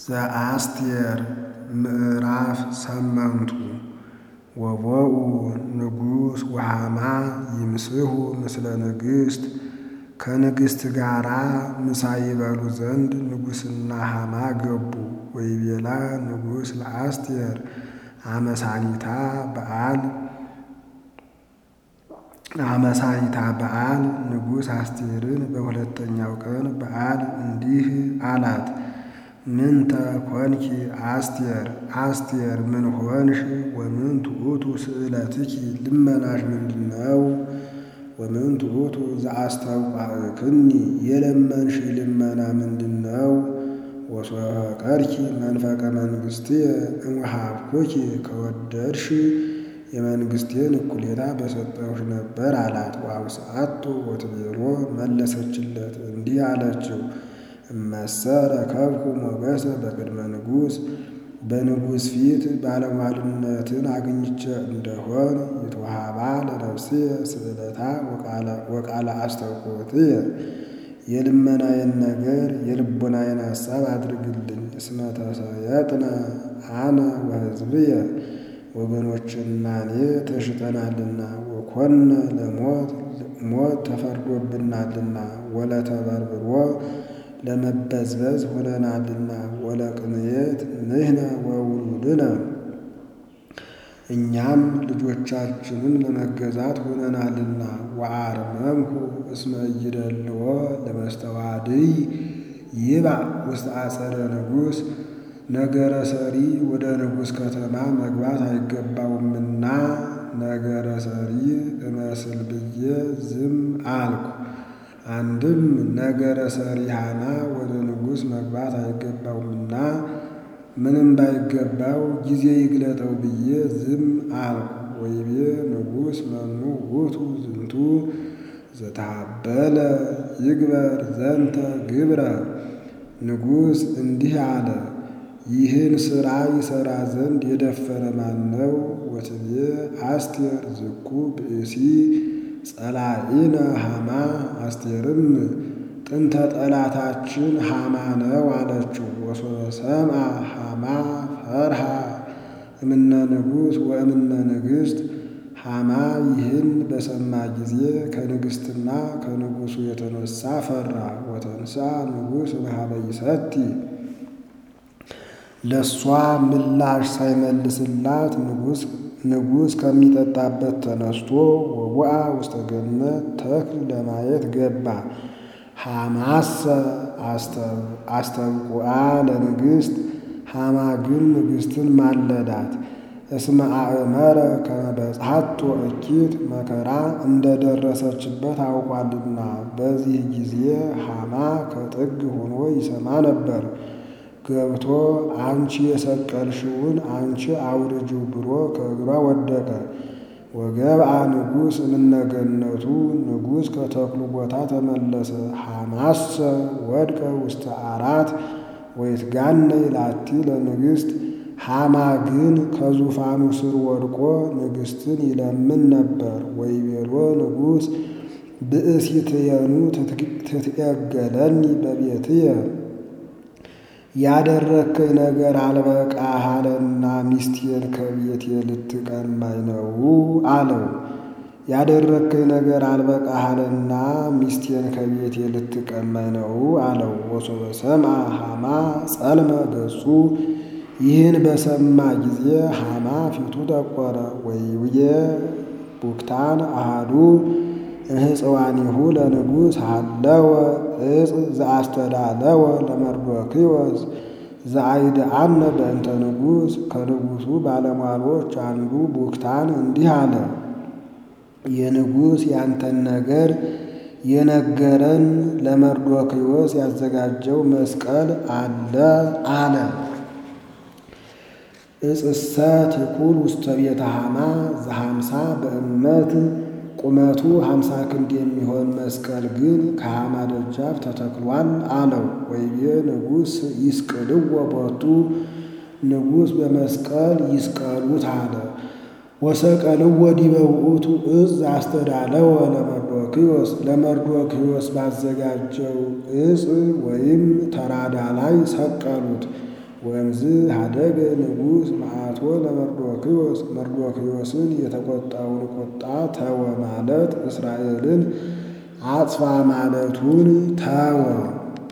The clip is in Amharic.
ዘአስቴር ምዕራፍ ሰመንቱ ወቦኡ ንጉሥ ወሐማ ይምስሑ ምስለ ንግሥት ከንግሥት ጋራ ምሳ ይበሉ ዘንድ ንጉሥና ሐማ ገቡ። ወይቤላ ንጉሥ ለአስቴር አመሳኒታ በዓል አመሳኒታ በዓል ንጉሥ አስቴርን በሁለተኛው ቀን በዓል እንዲህ አላት። ምንተ ኮንኪ አስቴር አስቴር ምን ሆንሽ? ወምን ትዑቱ ስእለትኪ ልመናሽ ምንድነው? ወምን ትዑቱ ዘአስተውቃዕክኒ የለመንሽ ልመና ምንድነው? ወሶቀርኪ መንፈቀ መንግሥትየ እምወሃብኩኪ ከወደድሽ የመንግሥቴን እኩሌታ በሰጠሁሽ ነበር አላት። ወአውስአቶ ወትቤሎ መለሰችለት እንዲህ አለችው እመሰ ረከብኩ ሞገሰ በቅድመ ንጉሥ በንጉሥ ፊት ባለሟልነትን አግኝቼ እንደሆን ይትወሃባ ለነፍስየ ስእለታ ወቃለ አስተውቆትየ የልመናዬን ነገር የልቦናዬን ሐሳብ አድርግልኝ። እስመ ተሰየጥነ አነ ወሕዝብየ ወገኖችና እኔ ተሽጠናልና ወኮነ ለሞት ሞት ተፈርዶብናልና ወለተበርብሮ ለመበዝበዝ ሆነናልና ወለቅንየት ንሕነ ወውሉድነ እኛም ልጆቻችንን ለመገዛት ሆነናልና ወአርመምኩ እስመ ኢይደልዎ ለመስተዋድይ ይባእ ውስተ አጸደ ንጉሥ ነገረ ሰሪ ወደ ንጉሥ ከተማ መግባት አይገባውምና ነገረ ሰሪ እመስል ብዬ ዝም አልኩ። አንድም ነገረ ሰሪ ሐማ ወደ ንጉሥ መግባት አይገባውምና ምንም ባይገባው ጊዜ ይግለጠው ብዬ ዝም አልኩ። ወይቤ ንጉሥ መኑ ውእቱ ዝንቱ ዘተሃበለ ይግበር ዘንተ ግብረ ንጉሥ እንዲህ አለ ይህን ሥራ ይሠራ ዘንድ የደፈረ ማን ነው? ወትቤ አስቴር ዝኩ ብእሲ ጸላኢነ ሐማ አስቴርም ጥንተ ጠላታችን ሐማ ነው አለችው። ወሶሰምዐ ሐማ ፈርሃ እምነ ንጉሥ ወእምነ ንግሥት ሐማ ይህን በሰማ ጊዜ ከንግሥትና ከንጉሡ የተነሳ ፈራ። ወተንሳ ንጉሥ እምኀበ ይሰቲ ለእሷ ምላሽ ሳይመልስላት ንጉሥ ከሚጠጣበት ተነስቶ ወቡአ ውስተ ገነት ተክል ለማየት ገባ። ሐማሰ አስተብቁዓ ለንግሥት ሐማ ግን ንግሥትን ማለዳት። እስመ አእመረ ከመ በጽሐቶ እኪት መከራ እንደደረሰችበት አውቋልና። በዚህ ጊዜ ሐማ ከጥግ ሆኖ ይሰማ ነበር። ገብቶ አንቺ የሰቀልሽውን አንቺ አውርጂው ብሎ ከእግሯ ወደቀ። ወገብአ ንጉሥ እምነገነቱ ንጉሥ ከተክሉ ቦታ ተመለሰ። ሐማሰ ወድቀ ውስተ አራት ወይትጋነይ ላቲ ለንግሥት ሐማ ግን ከዙፋኑ ስር ወድቆ ንግሥትን ይለምን ነበር። ወይቤሎ ንጉሥ ብእሲትየኑ ትትዔገለኒ በቤትየ ያደረግከኝ ነገር አልበቃህ አለና ሚስቴን ከቤቴ ልትቀማኝ ነው አለው። ያደረግከኝ ነገር አልበቃህ አለና ሚስቴን ከቤቴ ልትቀማኝ ነው አለው። ወሶበ ሰምዐ ሐማ ጸልመ ገጹ ይህን በሰማ ጊዜ ሐማ ፊቱ ጠቆረ። ወይብዬ ቡክታን አሃዱ እህፅዋኒሁ ለንጉሥ ሃለወ እፅ ዘአስተዳለወ ለመርዶክዮስ ዘአይድአነ በእንተ ንጉሥ ከንጉሡ ባለሟሎች አንዱ ቡክታን እንዲህ አለ። የንጉሥ ያንተን ነገር የነገረን ለመርዶክዮስ ያዘጋጀው መስቀል አለ አለ። እጽሰ ትኩል ውስተ ቤተ ሐማ ዘሐምሳ በእመት ቁመቱ ሀምሳ ክንድ የሚሆን መስቀል ግን ከሐማ ደጃፍ ተተክሏል አለው። ወይቤ ንጉሥ ይስቅልዎ ቦቱ ንጉሥ በመስቀል ይስቀሉት አለ። ወሰቀልዎ ዲበ ውእቱ እፅ አስተዳለወ ለመርዶክዮስ ለመርዶክዮስ ባዘጋጀው እፅ ወይም ተራዳ ላይ ሰቀሉት። ወእምዝ ሀደገ ንጉሥ መዓቶ ለመርዶክዮስ መርዶክዮስን የተቆጣውን ቁጣ ተወ ማለት እስራኤልን አጥፋ ማለቱን ተወ።